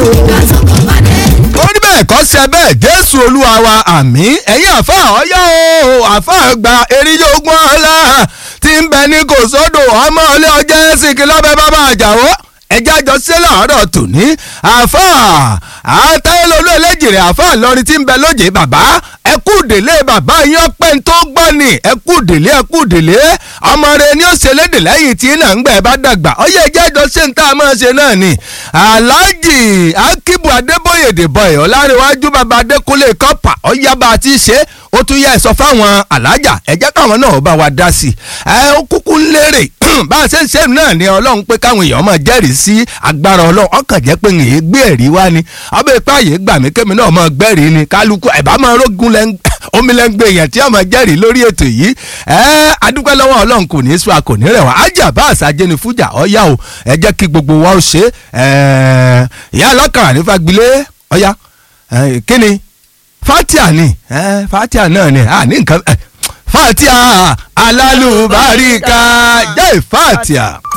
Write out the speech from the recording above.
ó ní bẹ́ẹ̀ kọ́ sí ẹ bẹ́ẹ̀ jésù olúwa wa àmín ẹ̀yin àfa ọ̀yá o àfa gba eríyógún ọ̀la tí ń bẹ ní kò sódò ọmọ ilé ọjọ́ ẹ̀sìn kí lọ́bẹ̀ bàbá àjàwó ẹjẹ́ àjọ sí láàárọ̀ tòní àfa àtàlólú ẹlẹ́jìrì àfa ìlọrin tí ń bẹ lóje bàbá ẹkú délé bàbá yín ọpẹ́ tó gbọ́ ni ẹkú délé ẹkú délé ọmọ rẹ ni ó ṣe lédè lẹ́yìn tí náà ń gbẹ bá dàgbà ọyẹ ẹjẹ́ àjọ sí ń tá a máa ṣe náà ni aláàjì akíbu adébóyè dèbọyè ọlárẹ̀wájú bàbá adékúnlé kọ́pà ọyá bá a ti ṣe ó tún yẹ sọ fáwọn alájà ẹ jẹ́ káwọn náà bá wa dá sí i ẹ ó kúkú ń lérè bá a ṣe ń ṣe náà ni ọlọ́run pé káwọn èèyàn máa jẹ́rìí sí agbára ọlọ́run ọkàn jẹ́ pé èyí gbé ẹ̀rí wá ni ọbẹ̀ ipá yìí gbà mí kémi náà máa gbẹ́rìí ni kálukú ẹ̀bá máa rógun omi lẹ́ngbẹ̀ èèyàn tí wọ́n máa jẹ́rìí lórí ètò yìí ẹ adúpẹ́ lọ́wọ́ ọlọ́run kò ní í sọ àkò ní rẹ̀ wá ájà bá àṣà jẹni fújà ọ̀yá o ẹ jẹ́ kí gbogbo wa ó ṣe ìyá ọlọ́kàrà ní fagilé ọ̀yá kí ni fatia ni fatia náà ni a ní nǹkan fatia alálùbáríkà jẹ́ fatia.